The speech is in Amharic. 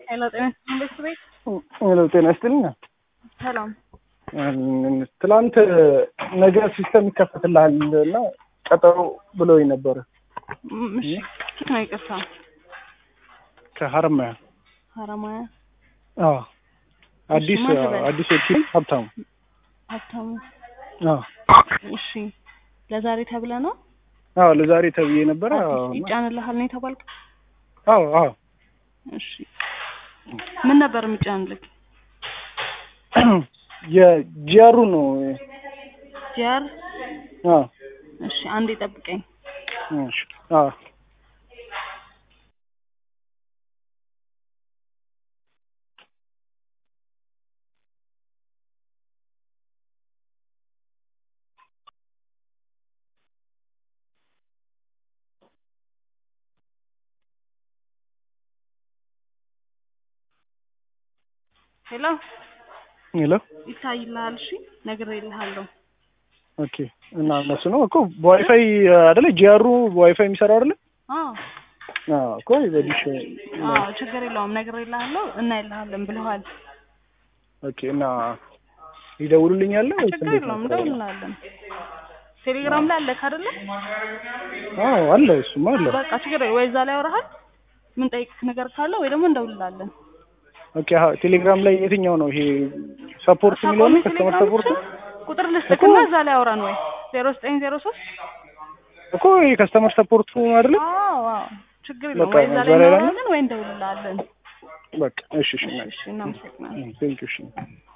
ሄሎ ጤና ይስጥልኝ ቤት ቤት ሄሎ ጤና ይስጥልኝ። ሰላም ትላንት ነገ ሲስተም ይከፈትልሃል እና ቀጠሮ ብለውኝ ነበረ ም- እሺ ነው ይቅርታ ከሀረማያ ሀረማያ አዎ አዲስ ማን ልበል? አዲስ ወኪል ሀብታሙ ሀብታሙ አዎ እሺ ለዛሬ ተብለ ነው አዎ ለዛሬ ተብዬ ነበረ አዎ አዲስ ይጫንልሃል ነው የተባልከው አዎ አዎ እሺ ምን ነበር የሚጫንልክ የጂያሩ ነው ጂአር አዎ እሺ አንዴ ጠብቀኝ እሺ አዎ ሄሎ ሄሎ ይታይልሃል እሺ ነግሬልሃለሁ ኦኬ እና እነሱ ነው እኮ በዋይፋይ አይደለ ጂያሩ በዋይፋይ የሚሰራው አይደለ አዎ አዎ እኮ በዲሽ አዎ ችግር የለውም ነግሬልሃለሁ እናይልሃለን ብለዋል ኦኬ እና ይደውሉልኛል ወይስ ችግር እንዴት የለውም ነው? እንደውልልሃለን ቴሌግራም ላይ አለክ አይደለ አዎ አለ እሱማ አለ በቃ ችግር የለውም ወይ እዛ ላይ ያወራሃል ምን ጠይቅህ ነገር ካለ ወይ ደግሞ እንደውልልሃለን ኦኬ አዎ ቴሌግራም ላይ የትኛው ነው ይሄ ሰፖርት የሚለው ነው ከስተመር ሰፖርት ቁጥር ልስጥክና እዛ ላይ አውራን ወይ ዜሮ ዘጠኝ ዜሮ ሶስት እኮ ይሄ ከስተመር ሰፖርቱ አይደለ አዎ አዎ ችግር የለውም በቃ ወይ እዛ እዛ ላይ ላይ እናወራለን ወይ እንደውልልሃለን በቃ እሺ እሺ እሺ እናመሰግናለን ቴንክ ዩ እሺ